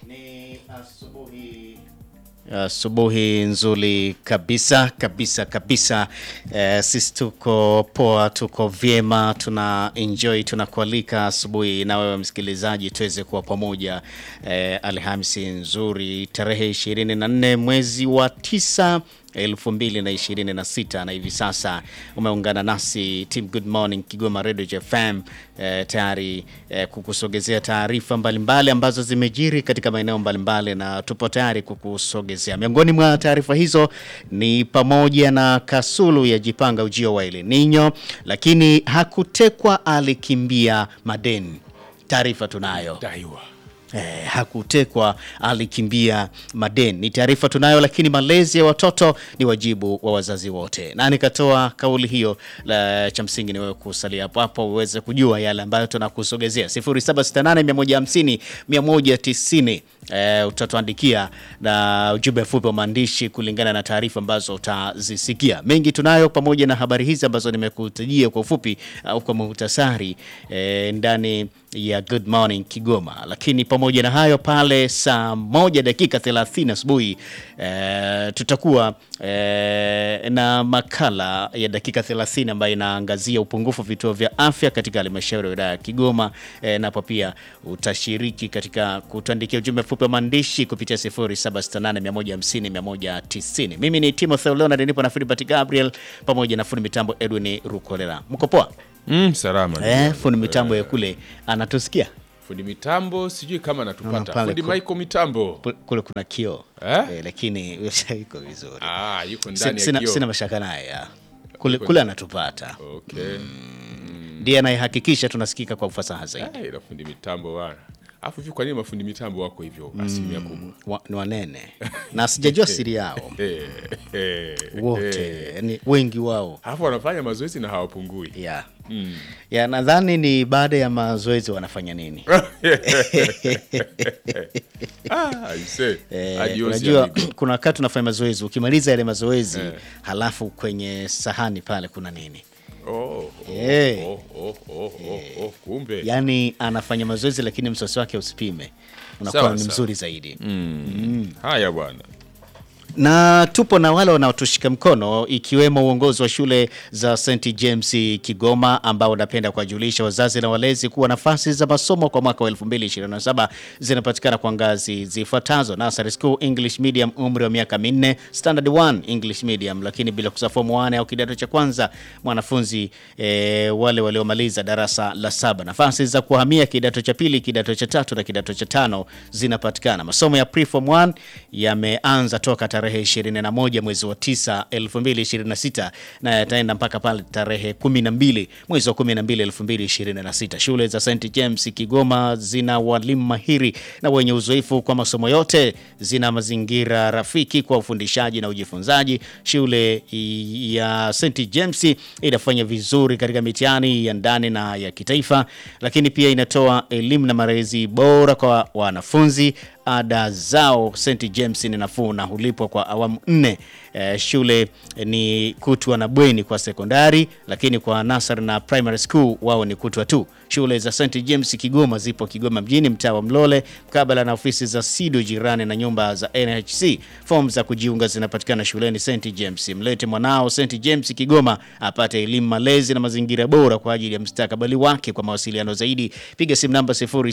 Ni asubuhi asubuhi nzuri kabisa kabisa kabisa. Eh, sisi tuko poa, tuko vyema, tuna enjoy, tunakualika asubuhi na wewe msikilizaji tuweze kuwa pamoja eh, Alhamisi nzuri tarehe 24 mwezi wa tisa 2026 na hivi sasa umeungana nasi Team Good Morning Kigoma Radio FM eh, tayari eh, kukusogezea taarifa mbalimbali ambazo zimejiri katika maeneo mbalimbali na tupo tayari kukusogezea. Miongoni mwa taarifa hizo ni pamoja na Kasulu ya jipanga ujio wa El Nino, lakini hakutekwa, alikimbia madeni. Taarifa tunayo daiwa Eh, hakutekwa alikimbia madeni, ni taarifa tunayo, lakini malezi ya watoto ni wajibu wa wazazi wote. Na nikatoa kauli hiyo, la cha msingi ni wewe kusalia hapo hapo uweze kujua yale ambayo tunakusogezea 0768 150 190. Eh, utatuandikia na ujumbe mfupi wa maandishi kulingana na taarifa ambazo utazisikia. Mengi tunayo pamoja na habari hizi ambazo nimekutajia kwa ufupi au kwa muhtasari eh, ndani ya Good Morning Kigoma, lakini pamoja na hayo pale saa moja dakika 30 asubuhi eh, tutakuwa eh, na makala ya dakika 30 ambayo inaangazia upungufu wa vituo vya afya katika halmashauri ya wilaya ya Kigoma eh, napo pia utashiriki katika kutuandikia ujumbe mfupi wa maandishi kupitia 0768150190. Mimi ni Timothy Leonard, nipo na Philibert Gabriel pamoja na fundi mitambo Edwin Rukolela. Mko poa? mm, salama Eh, fundi mitambo ya kule anatusikia fundi mitambo sijui kama Naona anatupata pale fundi ku- Michael mitambo Kule- kule kuna kioo Eh? eh, lakini iko vizuri. ah, yuko Sina, ndani ya sina, kioo sina mashaka naye ya. kule, kule anatupata okay ndiye anayehakikisha tunasikika kwa ufasaha zaidi. Ah, ila fundi mitambo bwana alafu hivi kwa nini mafundi mitambo wako hivyo asilimia kubwa Wa, ni wanene na sijajua siri yao Eh, eh, wote, yani wengi wao alafu wanafanya mazoezi na hawapungui ya ya nadhani ni baada ya mazoezi wanafanya nini? ah, aise. Eh, Adios, unajua amigo. kuna wakati unafanya mazoezi, ukimaliza yale mazoezi halafu kwenye sahani pale kuna nini? Oh, oh, Eh. oh, oh, oh, oh, oh, kumbe Yaani anafanya mazoezi lakini msosi wake usipime, unakuwa Sawa, ni sawa. mzuri zaidi. haya bwana na tupo na wale wanaotushika mkono ikiwemo uongozi wa shule za St James Kigoma ambao wanapenda kuwajulisha wazazi na walezi kuwa nafasi za masomo kwa mwaka wa 2027 zinapatikana kwa ngazi zifuatazo: Nursery School English Medium, umri wa miaka minne; Standard 1 English Medium, lakini bila kusahau form 1 au kidato cha kwanza mwanafunzi eh, wale waliomaliza darasa la saba. Nafasi za kuhamia kidato cha pili, kidato cha tatu na kidato cha tano zinapatikana. Masomo ya preform 1 yameanza toka tarehe 21 mwezi wa 9 2026 na yataenda mpaka pale tarehe 12 mwezi wa 12 2026. Shule za St James Kigoma zina walimu mahiri na wenye uzoefu kwa masomo yote, zina mazingira rafiki kwa ufundishaji na ujifunzaji. Shule i- ya St James inafanya vizuri katika mitihani ya ndani na ya kitaifa, lakini pia inatoa elimu na malezi bora kwa wanafunzi. Ada zao St James ni nafuu na hulipwa kwa awamu nne. Eh, shule ni kutwa na bweni kwa sekondari, lakini kwa nasari na primary school wao ni kutwa tu. Shule za St James Kigoma zipo Kigoma mjini, mtaa wa Mlole, mkabala na ofisi za SIDO jirani na nyumba za NHC. Fomu za kujiunga zinapatikana shuleni St James. Mlete mwanao St James Kigoma apate elimu, malezi na mazingira bora kwa ajili ya mustakabali wake. Kwa mawasiliano zaidi piga simu namba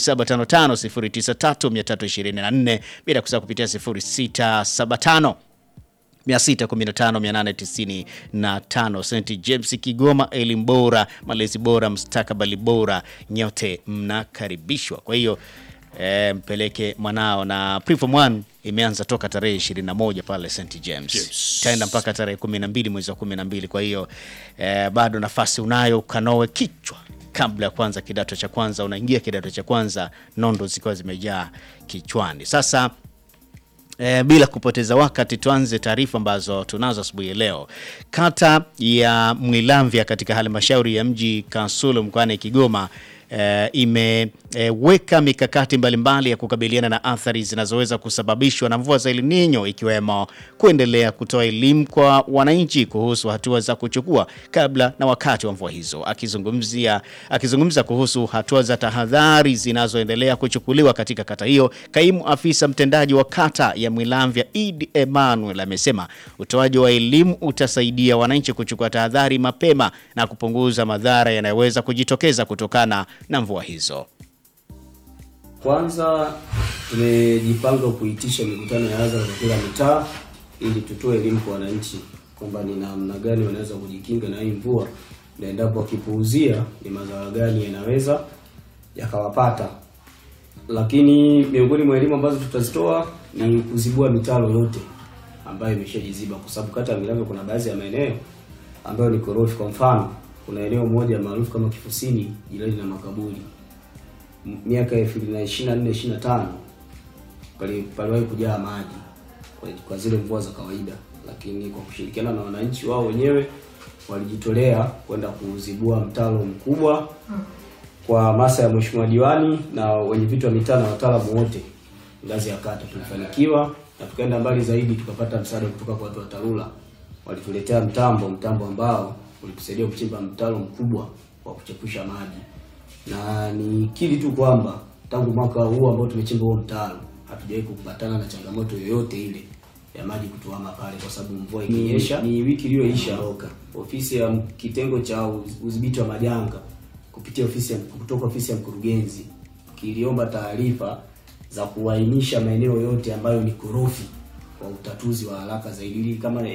0755093324 bila kusahau kupitia 0675 615 St James Kigoma, elimu bora, malezi bora, mustakabali bora, nyote mnakaribishwa. Kwa hiyo e, mpeleke mwanao na preform 1 imeanza toka tarehe 21 pale St James James. taenda mpaka tarehe 12 mwezi wa 12. Kwa hiyo e, bado nafasi unayo, ukanoe kichwa kabla ya kwanza kidato cha kwanza. Unaingia kidato cha kwanza, nondo zikiwa zimejaa kichwani. Sasa E, bila kupoteza wakati tuanze taarifa ambazo tunazo asubuhi ya leo. Kata ya Mwilamvya katika halmashauri ya mji Kasulu mkoani Kigoma eh, imeweka mikakati mbalimbali ya kukabiliana na athari zinazoweza kusababishwa na mvua za El Nino ikiwemo kuendelea kutoa elimu kwa wananchi kuhusu hatua za kuchukua kabla na wakati wa mvua hizo. Akizungumzia akizungumza kuhusu hatua za tahadhari zinazoendelea kuchukuliwa katika kata hiyo, kaimu afisa mtendaji wa kata ya Mwilamvya Eid Emmanuel amesema utoaji wa elimu utasaidia wananchi kuchukua tahadhari mapema na kupunguza madhara yanayoweza kujitokeza kutokana na mvua hizo. Kwanza tumejipanga kuitisha mikutano ya hadhara kwa kila mitaa ili tutoe elimu kwa wananchi kwamba ni namna gani wanaweza kujikinga na hii mvua, na endapo wakipuuzia ni madhara gani yanaweza yakawapata. Lakini miongoni mwa elimu ambazo tutazitoa ni kuzibua mitaro yote ambayo imeshajiziba, kwa sababu kata ya Mwilamvya kuna baadhi ya maeneo ambayo ni korofi. Kwa mfano, kuna eneo moja maarufu kama Kifusini jirani na makaburi M- miaka elfu mbili na ishirini na nne ishirini na tano pali- paliwahi kujaa maji kwa, kwa zile mvua za kawaida, lakini kwa kushirikiana na wananchi wao wenyewe walijitolea kwenda kuzibua mtaro mkubwa kwa hamasa ya mheshimiwa diwani na wenye vitu wa mitaa na wataalamu wote ngazi ya kata. Tulifanikiwa na tukaenda mbali zaidi, tukapata msaada kutoka kwa watu wa TARURA. Walituletea mtambo, mtambo ambao ulitusaidia kuchimba mtaro mkubwa wa kuchepusha maji, na nikiri tu kwamba tangu mwaka huu ambao tumechimba huo mtaro hatujawahi kupatana na changamoto yoyote ile ya maji kutuama pale, kwa sababu mvua ikinyesha. Ni wiki iliyoisha roka ofisi ya m- kitengo cha uz- udhibiti wa majanga kupitia ofisi ya, kutoka ofisi ya mkurugenzi kiliomba taarifa za kuainisha maeneo yote ambayo ni korofi kwa utatuzi wa haraka zaidi ili kama